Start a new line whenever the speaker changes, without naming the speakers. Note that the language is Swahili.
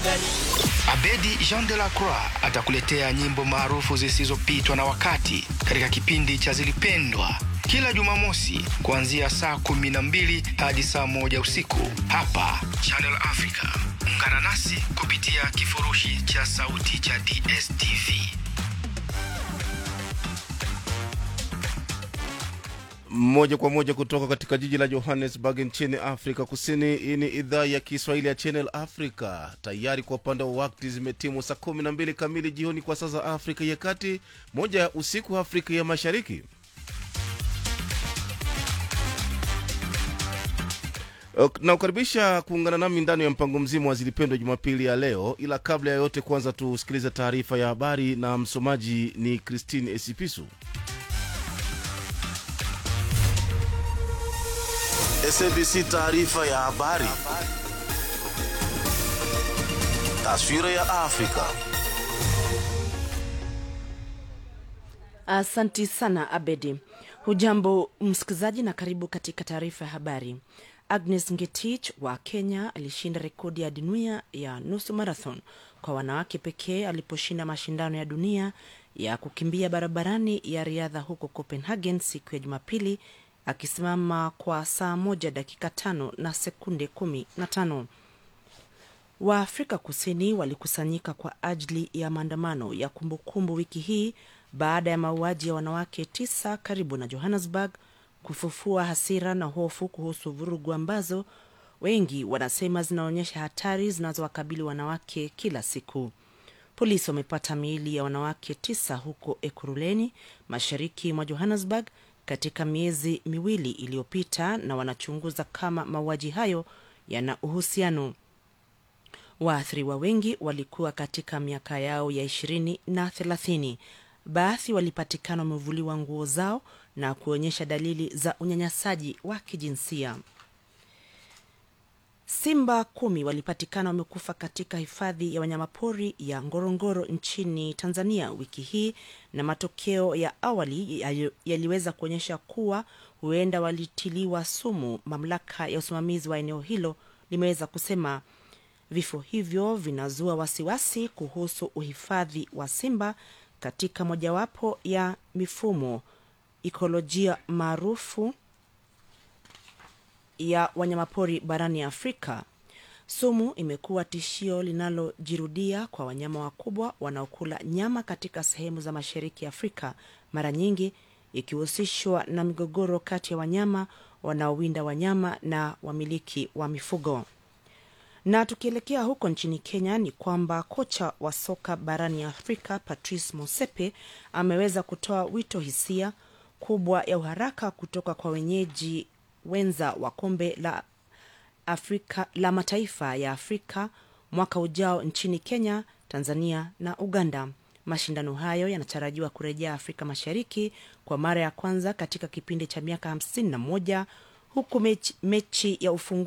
Abedi Jean de la Croix atakuletea nyimbo maarufu zisizopitwa na wakati katika kipindi cha Zilipendwa kila Jumamosi kuanzia saa kumi na mbili hadi saa moja usiku hapa Channel Africa. Ungana nasi kupitia kifurushi cha sauti cha DSTV.
moja kwa moja kutoka katika jiji la johannesburg nchini afrika kusini hii ni idhaa ya kiswahili ya channel africa tayari kwa upande wa wakti zimetimu saa 12 kamili jioni kwa saa za afrika ya kati moja ya usiku afrika ya mashariki na kukaribisha kuungana nami ndani ya mpango mzima wa zilipendwa jumapili ya leo ila kabla ya yote kwanza tusikilize taarifa ya habari na msomaji ni christine esipisu
SABC taarifa ya habari. Taswira ya Afrika.
Asanti sana Abedi. Hujambo msikilizaji, na karibu katika taarifa ya habari. Agnes Ngetich wa Kenya alishinda rekodi ya dunia ya nusu marathon kwa wanawake pekee aliposhinda mashindano ya dunia ya kukimbia barabarani ya riadha huko Copenhagen siku ya Jumapili akisimama kwa saa moja dakika tano na sekunde kumi na tano. Waafrika Kusini walikusanyika kwa ajili ya maandamano ya kumbukumbu wiki hii baada ya mauaji ya wanawake tisa karibu na Johannesburg kufufua hasira na hofu kuhusu vurugu ambazo wengi wanasema zinaonyesha hatari zinazowakabili wanawake kila siku. Polisi wamepata miili ya wanawake tisa huko Ekuruleni, mashariki mwa Johannesburg katika miezi miwili iliyopita na wanachunguza kama mauaji hayo yana uhusiano. Waathiriwa wengi walikuwa katika miaka yao ya ishirini na thelathini. Baadhi walipatikana wamevuliwa nguo zao na kuonyesha dalili za unyanyasaji wa kijinsia. Simba kumi walipatikana wamekufa katika hifadhi ya wanyamapori ya Ngorongoro nchini Tanzania wiki hii, na matokeo ya awali yaliweza kuonyesha kuwa huenda walitiliwa sumu. Mamlaka ya usimamizi wa eneo hilo limeweza kusema vifo hivyo vinazua wasiwasi kuhusu uhifadhi wa simba katika mojawapo ya mifumo ikolojia maarufu ya wanyamapori barani Afrika. Sumu imekuwa tishio linalojirudia kwa wanyama wakubwa wanaokula nyama katika sehemu za mashariki ya Afrika, mara nyingi ikihusishwa na migogoro kati ya wanyama wanaowinda wanyama na wamiliki wa mifugo. Na tukielekea huko nchini Kenya ni kwamba kocha wa soka barani Afrika Patrice Motsepe ameweza kutoa wito hisia kubwa ya uharaka kutoka kwa wenyeji wenza wa kombe la Afrika la mataifa ya Afrika mwaka ujao nchini Kenya, Tanzania na Uganda. Mashindano hayo yanatarajiwa kurejea Afrika Mashariki kwa mara ya kwanza katika kipindi cha miaka hamsini na moja huku mechi, mechi ya ufungu